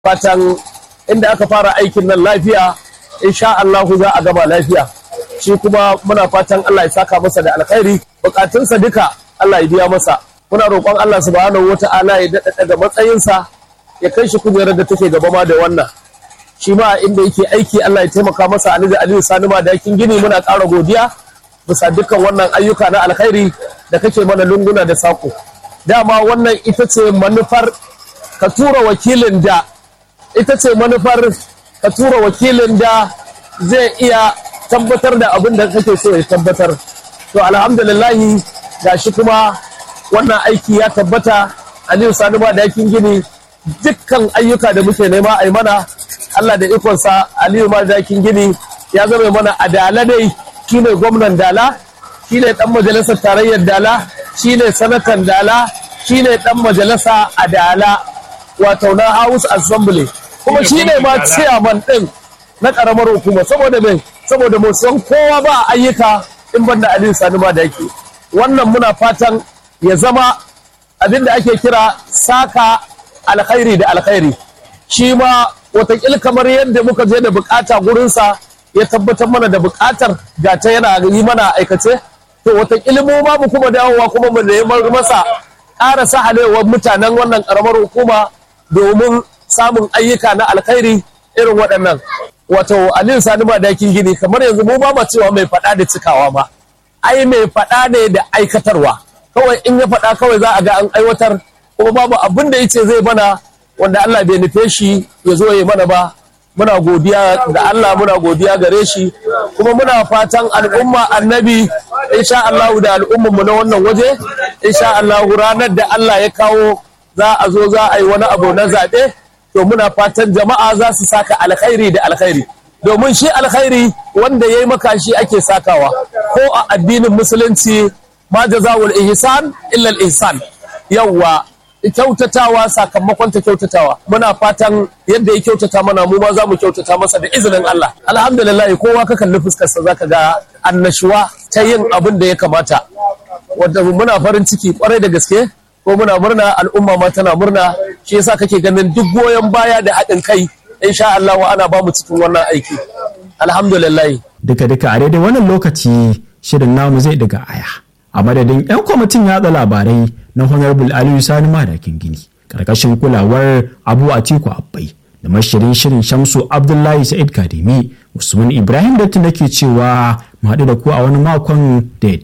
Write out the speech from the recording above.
fatan inda aka fara aikin nan lafiya insha Allah za a gama lafiya shi kuma muna fatan Allah ya saka masa da alkhairi bukatunsa duka Allah ya biya masa muna roƙon Allah subhanahu wata'ala ya daɗa da matsayinsa ya kai shi kujerar da take gaba ma da wannan shi ma inda yake aiki Allah ya taimaka masa Ali da Aliyu Sani ma da yakin gini muna ƙara godiya bisa dukkan wannan ayyuka na alkhairi da kake mana lunguna da sako dama wannan ita ce manufar ka tura wakilin da ita ce manufar ka tura wakilin da zai iya tabbatar da abin da kake so ya tabbatar to alhamdulillahi gashi kuma wannan aiki ya tabbata aliyu sani ma da yakin gini dukkan ayyuka da muke nema a yi mana allah da ikonsa aliyu ma da yakin gini ya zama mana adala dai shine gwamnan dala shine dan majalisar tarayyar dala shine sanatan dala shine dan majalisa a dala wato na house assembly kuma shine ma chairman din na karamar hukuma saboda me saboda mu san kowa ba ayyuka in banda aliyu sani ma da yake wannan muna fatan ya zama abin da ake kira saka alkhairi da alkhairi shi ma watakil kamar yadda muka je da bukata gurinsa ya tabbatar mana da bukatar ga ta yana yi mana aikace to watakil mu ma mu kuma dawowa kuma mu neman masa ƙara sahalewar mutanen wannan ƙaramar hukuma domin samun ayyuka na alkhairi irin waɗannan wato aliyu sani ma dakin gini kamar yanzu mu ba ma cewa mai faɗa da cikawa ba ai mai faɗa ne da aikatarwa kawai in ya faɗa kawai za a ga an aiwatar kuma babu abin da yace zai mana wanda Allah bai nufe shi ya zo ya mana ba muna godiya da Allah muna godiya gare shi kuma muna fatan al'umma annabi insha Allah da al'umman mu na wannan waje insha Allah ranar da Allah ya kawo za a zo za a yi wani abu na zaɓe to muna fatan jama'a za su saka alkhairi da alkhairi domin shi alkhairi wanda ya yi maka shi ake sakawa ko a addinin musulunci ma jazawul ihsan illa al ihsan yawwa kyautatawa sakamakon ta kyautatawa muna fatan yadda ya kyautata mana mu ma za mu kyautata masa da izinin Allah alhamdulillah kowa ka kalli fuskarsa zaka ga annashuwa ta yin abin da ya kamata wanda muna farin ciki kwarai da gaske ko muna murna al'umma ma tana murna shi yasa kake ganin duk goyon baya da haɗin kai insha Allah wa ana ba mu cikin wannan aiki alhamdulillah duka duka a daidai wannan lokaci shirin namu zai daga aya a madadin 'yan kwamitin yatsa labarai na honorable aliyu sani madakin gini karkashin kulawar abu atiku abbai da mashirin shirin shamsu abdullahi sa'id kadimi usman ibrahim da nake cewa mu haɗu da ku a wani makon da